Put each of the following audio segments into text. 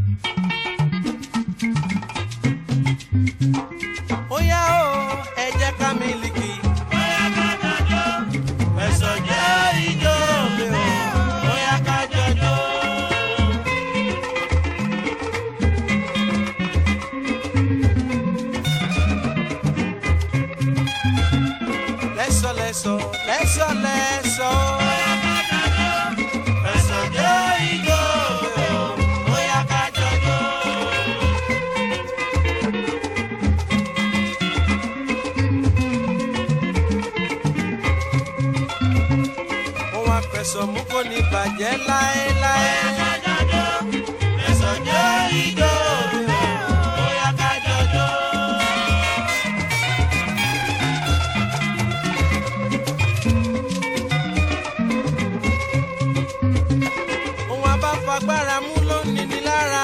ó yá o ẹ jẹ́ ká mílíkì. ẹ̀sọ̀ jẹ́ ijó mi o ó yá ká jọjọ́. lẹ́sọ̀ lẹ́sọ̀ lẹ́sọ̀ lẹ́sọ̀. ẹ̀sọ̀ jẹ́ ijó mi o ó yá ká jọjọ́. ohun àfẹsọ̀ mú kò ní bàjẹ́ láéláé. ẹ̀sọ̀ jẹ́ ijó mi o ó yá ká jọjọ́. ohun abáfagbára mú ló ń nini lára.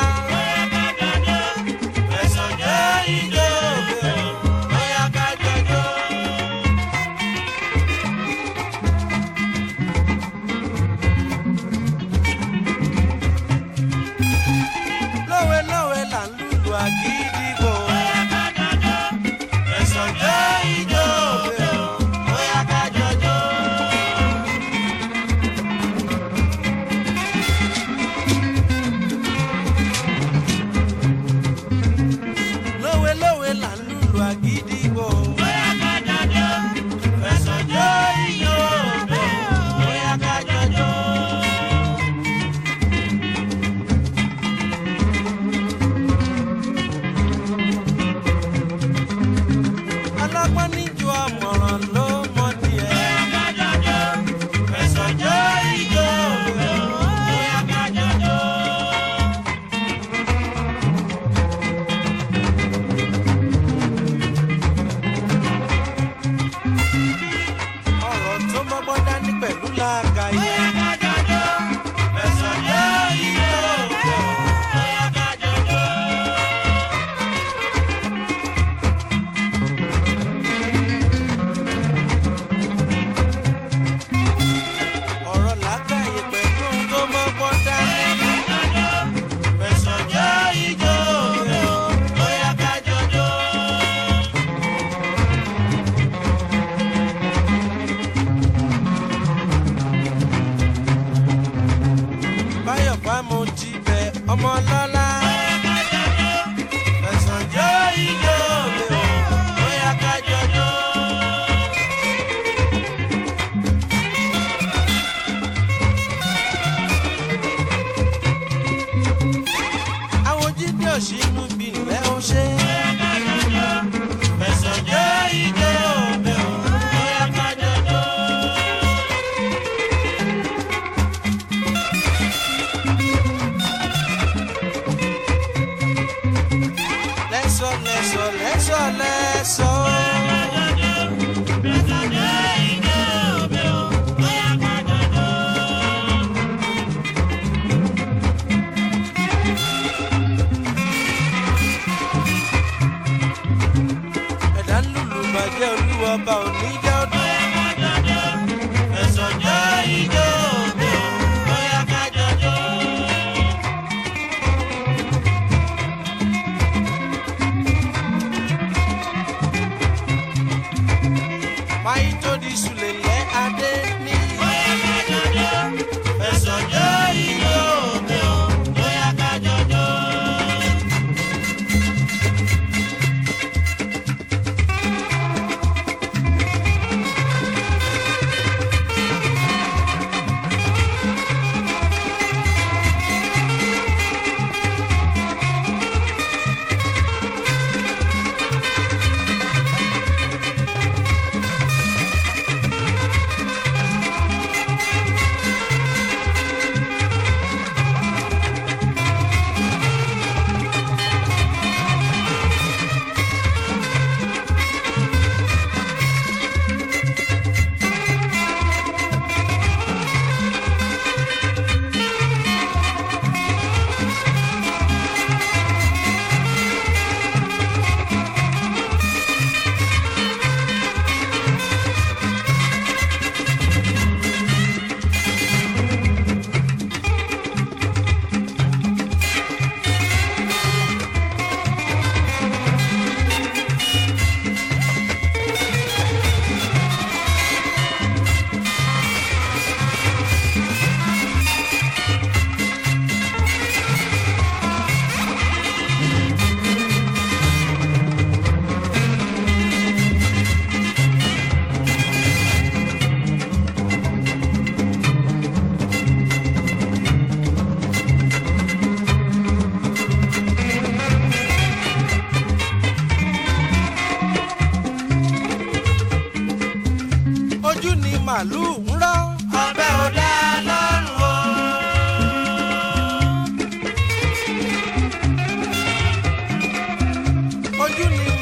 ẹ̀sọ̀ jẹ́ ijó mi o ó yá ká jọjọ́. lówe lówe là ń lùlù àgídìgbò. ẹ̀sọ̀ jẹ́ ijó mi o ó yá ká jọjọ́. lówe lówe là ń lùlù àgídìgbò. ẹ̀sọ̀ jẹ́ ijó mi o ó yá ká jọjọ́. alágbọ́n níjọ àmọ̀ràn ló mọ díẹ̀. ẹ̀sọ̀ jẹ́ ijó mi o ó yá ká jọjọ́. ọ̀rọ̀ tó mọ́gbọ́n dání pẹ̀lú làákàyè. ẹ̀sọ̀ jẹ́ ijó mi o ó yá ká jọjọ́. ọ̀rọ̀ làákàyè pẹ̀lú ohun tó mọ́gbọ́n dání. ẹ̀sọ̀ jẹ́ ijó mi o ó yá ká jọjọ́. báyọ̀ fámo jí bẹ ọmọ lọ́la. ẹ̀sán jẹ́ ijó mi ò bóyá ká jọjọ́. àwọn jíde òṣìnú bí ilẹ̀ ó ṣe. ẹ̀sán jẹ́ ijó mi ò bóyá ká jọjọ́. lẹ́sọ̀ lẹ́sọ̀ lẹ́sọ̀ lẹ́sọ̀.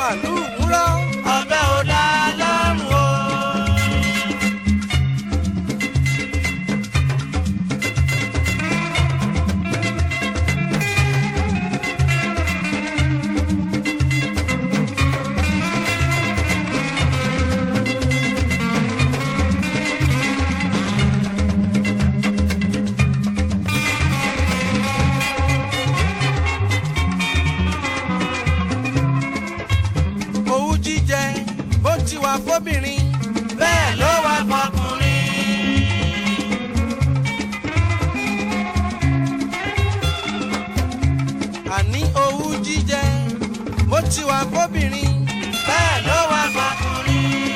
màlúù wúrọ́. ọbẹ̀ ò dá lọ́rùn o. owú jíjẹ bó ti wà fóbìnrin. bẹ́ẹ̀ ló wà fọkùnrin. àní owú jíjẹ bó ti wà fóbìnrin. bẹ́ẹ̀ ló wà fọkùnrin.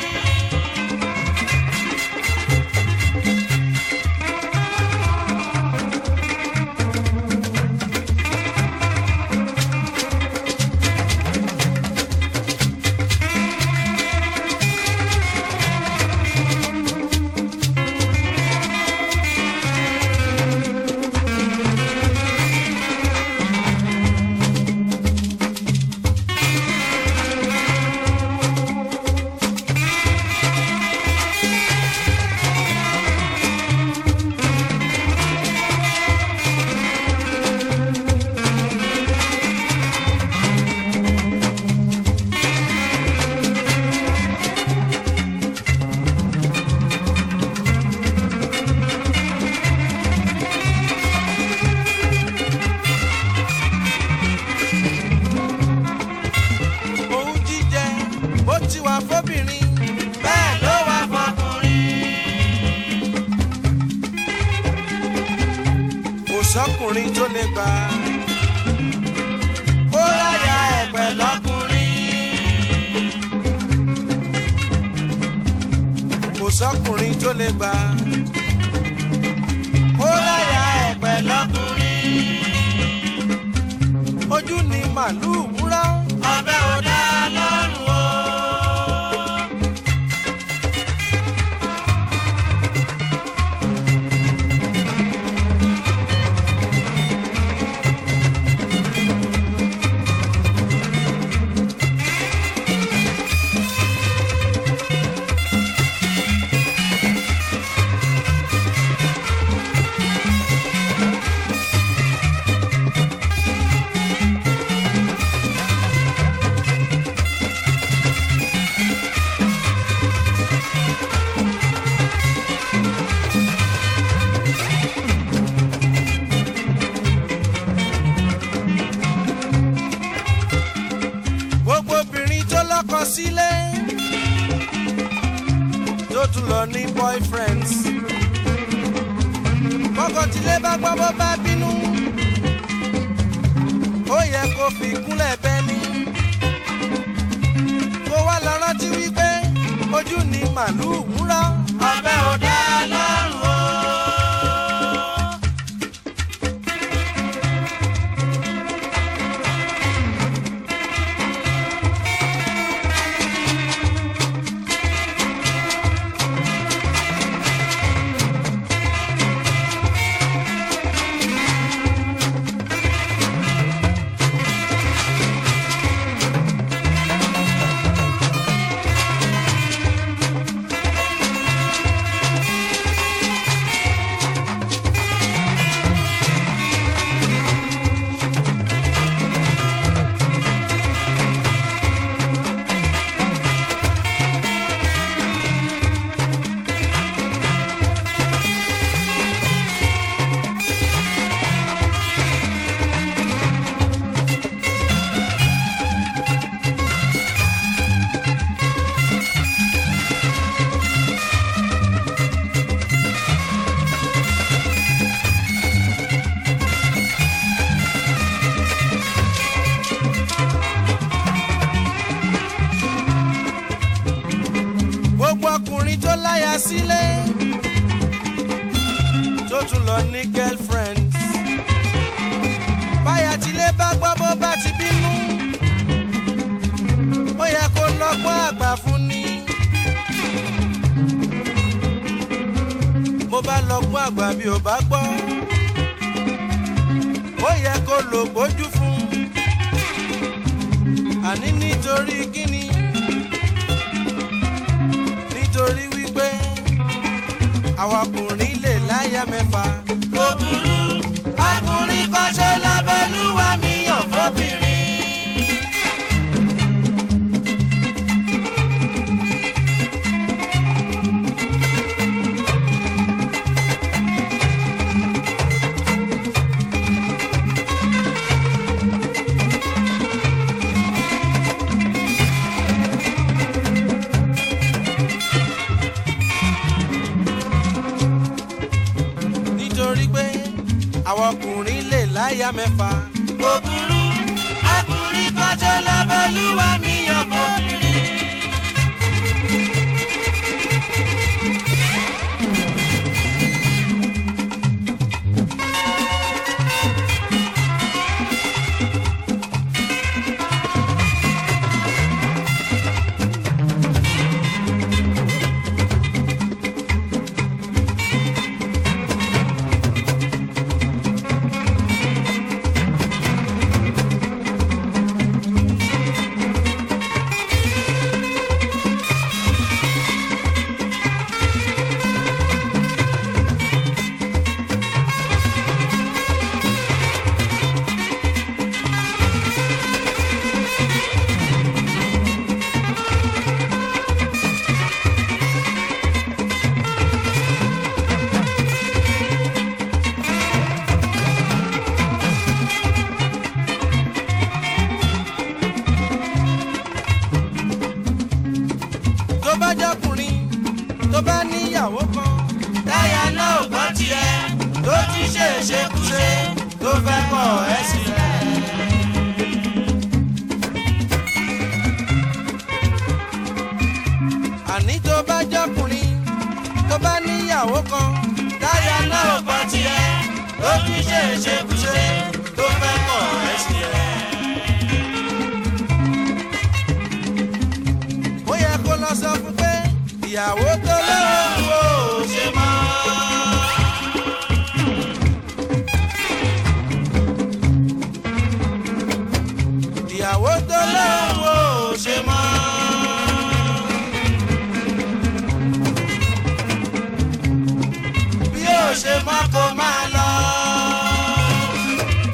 owú jíjẹ bó ti wà fóbìnrin. bẹ́ẹ̀ ló wà fọkùnrin. kò sọ́kùnrin tó lè gbà. ó láyà ẹ̀pẹ̀ lọ́kùnrin. kò sọ́kùnrin tó lè gbà. ó láyà ẹ̀pẹ̀ lọ́kùnrin. ojú ni màlúù wúrọ́. ọbẹ̀ ò dá lọ́rùn o. gbogbo obìnrin tó lọ́kọ sílé tó tún lọ ní boyfriends kọ́kọ́ tílé bá gbọ́ bó bá bínú ó yẹ kó fi kúnlẹ̀ bẹ́ni kó wá lọ rántí wípé ojú ni màlúù wúrọ́ ọbẹ̀ ò dá lọ́rùn o. gbogbo ọkùnrin tó láya sílé tó tún lọ ní girlfriends báyà tilé bá gbọ́ bó bá ti bínú ó yẹ kó lọ́gbọ́n àgbà fún ni mo bá lọ́gbọ́n àgbà bí ò bá gbọ́ ó yẹ kó lò gbójú fún àní nítorí kíni nítorí wípé àwa ọkùnrin lè láyà mẹ́fà. kò burú ọkùnrin kan ṣe lábẹ́lúwa mi yàn fọ́bìnrin. nítorí pé àwa ọkùnrin lè láyà mẹ́fà. kò burú ọkùnrin kan ṣe lábẹ́lúwa mi yàn fọ́bìnrin. tó bá jọkùnrin tó bá níyàwó kan. táyà náà ò gbọ́ tiẹ̀ tó ti ṣe ṣekúṣe tó fẹ́ kọ̀ ẹ́ sílẹ̀. àní tó bá jọkùnrin tó bá níyàwó kan. táyà náà ò gbọ́ tiẹ̀ tó ti ṣe ṣekúṣe tó fẹ́ kọ̀ ẹ́ sílẹ̀. ó yẹ kó lọ sọ fún pé ìyàwó tó lóun ò ṣe mọ́. ìyàwó tó lóun ò ṣe mọ́. bí ó ṣe mọ́ kó máa lọ.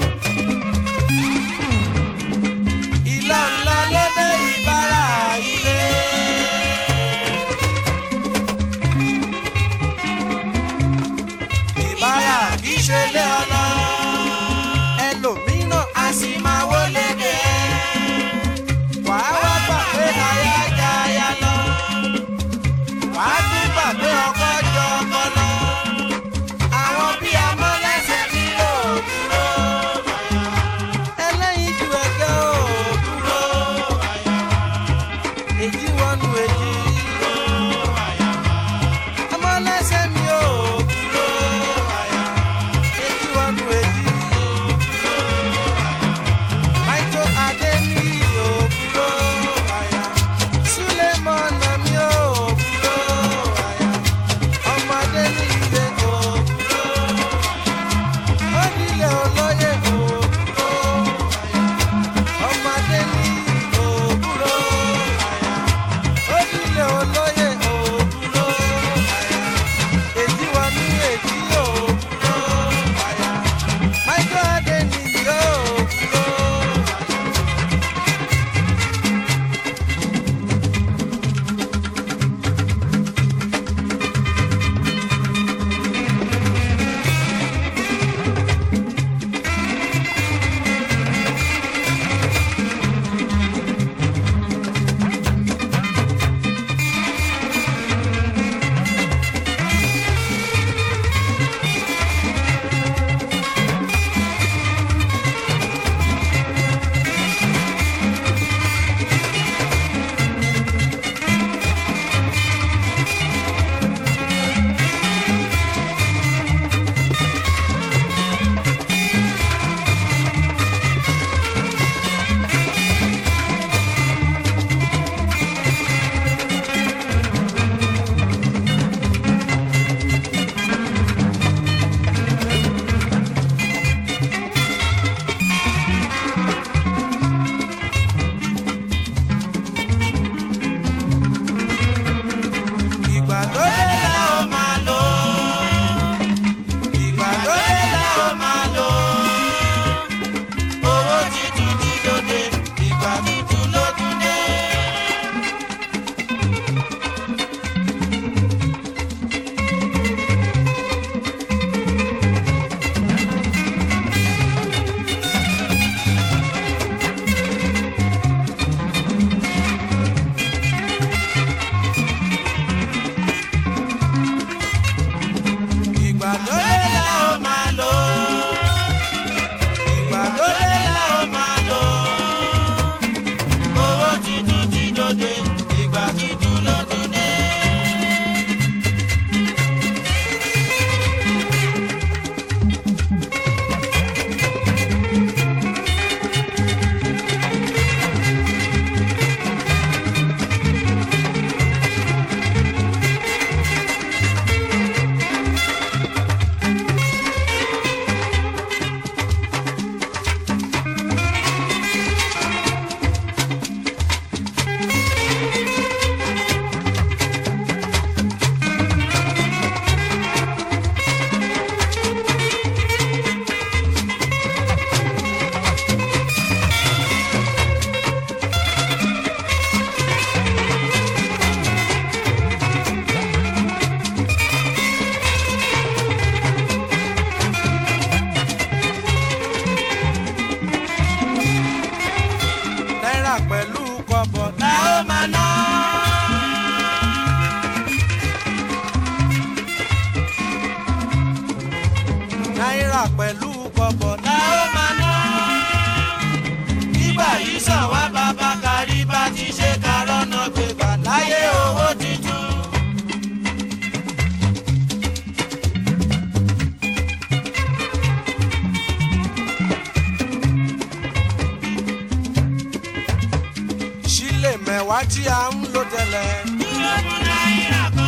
kọ́bọ̀ la ó máa ná. Nígbà yìí sàn wá bàbá kárí bá ti ṣe kárọ́nà gbégbà láyé owó tuntun. sílẹ̀ mẹ́wàá tí a ń lò tẹ́lẹ̀. Dúró fún náírà kan.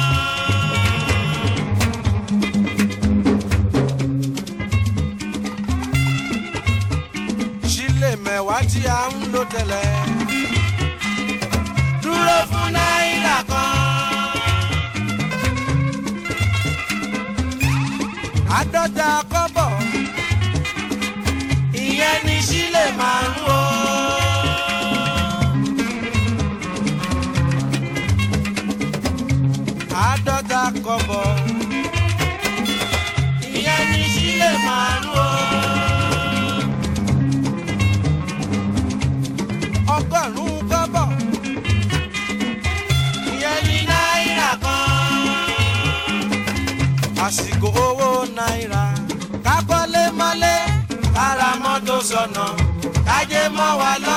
sílẹ̀ mẹ́wàá tí a ń lò tẹ́lẹ̀. Dúró fún náírà kan. àádọ́ta kọ́bọ̀ Ìyẹn ni sílẹ̀ máa ń wò. àádọ́ta kọ́bọ̀ Ìyẹn ni sílẹ̀ máa ń wò. ọgọ́rùn-ún kọ́bọ̀ Ìyẹn ni náírà kan. àsìkò owó náírà kákọ́lé mọ́lé kára mọ́tò sọ̀nà kájé mọ́ wa lọ.